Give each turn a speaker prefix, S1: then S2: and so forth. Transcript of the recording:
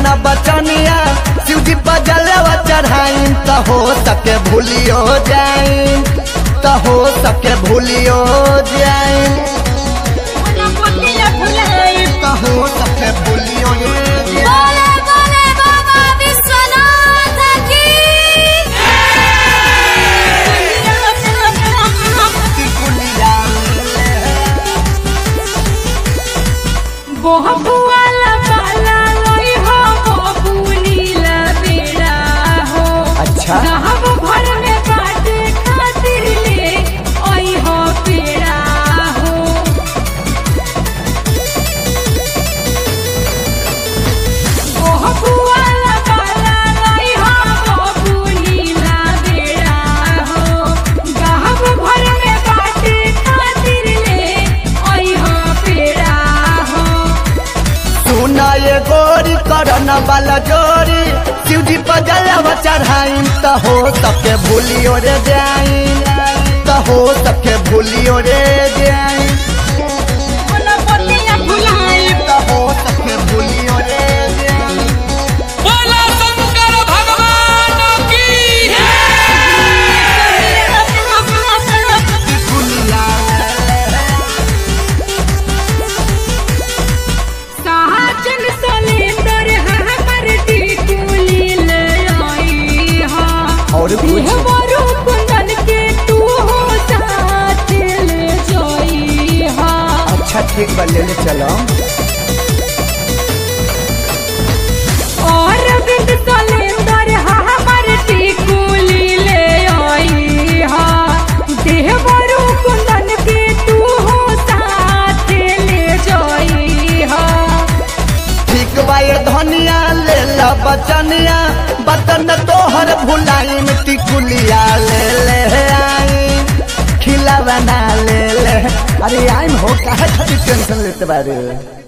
S1: न बचनिया शिव जी पर जलवा चढ़ाई त हो सके भूलियो जाई त हो सके भूलियो जाई
S2: गणपतिया भुलाई
S1: त हो सके भूलियो जाई
S2: बोले बोले बाबा विश्वनाथ की बहुवाला बाला लोई हो बहुनीला बेड़ा हो
S1: अच्छा
S2: गाहब भर में बाटे खातिर ले ओई हो पेड़ा हो बहुवाला बाला लोई हो बहुनीला बेड़ा हो गाहब भर में बाटे खातिर ले ओई हो पेड़ा हो
S1: सुना ये गोरी करन वाला जोरी शिव जी पर जलवा चढ़ाई त हो सके भूलियो रे जाई त हो सके भूलियो रे जाई
S2: गणपतिया भुलाई
S1: त हो सके भूलियो रे जाई
S3: बोला शंकर भगवान की
S2: साजन सलेंदर हमर टिकुली ले आई हा
S1: और कुछ?
S2: देहवरु कुंदन के तू हो साथ ले जाई हा
S1: अच्छा ठीक बा ले ले चलो
S2: और बिंद सलेंदर हमर टिकुली ले आई हा देहवरु कुंदन के तू हो साथ ले जाई हा
S1: ठीक बा ये धनिया ले ला बचनिया बतन तोहर भुलाई मिट्टी कुलिया ले ले आई खिला बना ले ले अरे आई हो काहे खातिर टेंशन लेते बारे